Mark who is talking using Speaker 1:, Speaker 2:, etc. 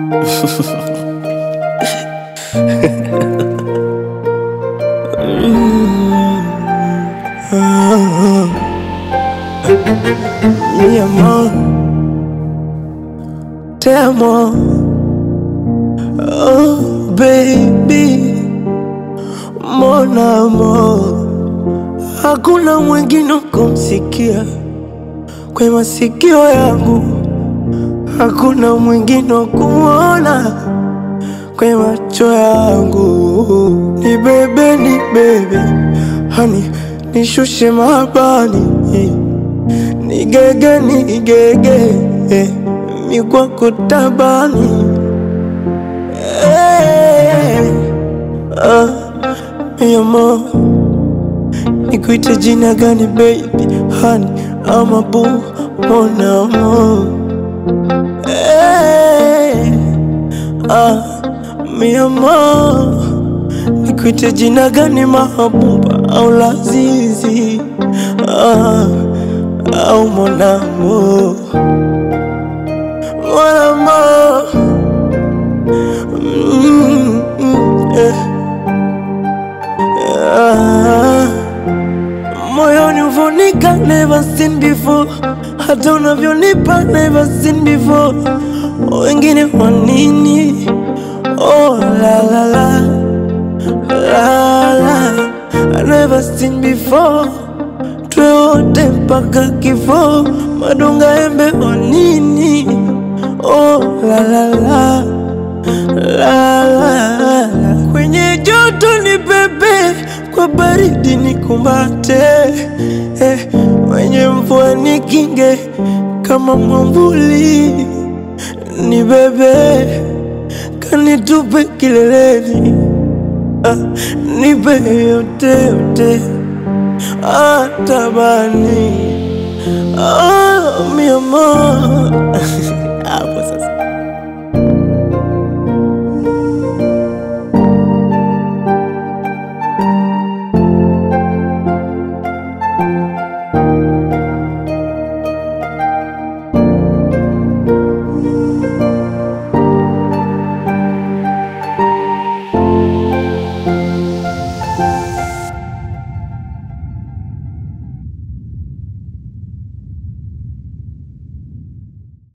Speaker 1: Mi amor, te amo. Oh baby, mon amour, hakuna mwingine kumsikia kwa masikio yangu, hakuna mwingine kumwona kwa macho yangu. Ni bebe, ni bebe, hani nishushe mabani nigege nigege eh, mikwako tabani eh, ah, mi amor nikuite jina gani baby hani ama bu mon amour eh, ah, mi amor nikuite jina gani mahabuba au lazizi ah, au mon amour mon amour mm, mm, eh. ah. moyoni uvonika never seen before hata unavyonipa never seen before wengine wanini oh la la la la la I never seen before twe wote mpaka kifo madonga embe wanini oh la la la la la la kwenye joto ni bebe kwa baridi ni kumbate eh, kwenye mvua ni kinge kama mwambuli ni bebe kanitupe kileleni ah, nipe yote yote atabani ah, mi amor hapo sasa